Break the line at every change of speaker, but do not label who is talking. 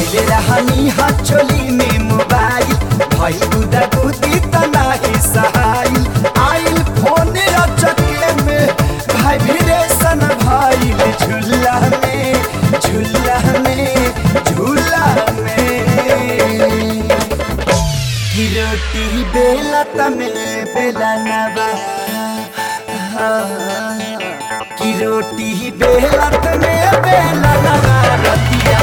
धैले रहनी हा चोली में मोबाइल भई गुदा गुदी त नाही सहाइल आइल फोन रचके में वाइब्रेशन भइल झूला में झूला में झूला में की रोटी बेला तमे बेला नवा की रोटी बेला तमे बेला नवा रतिया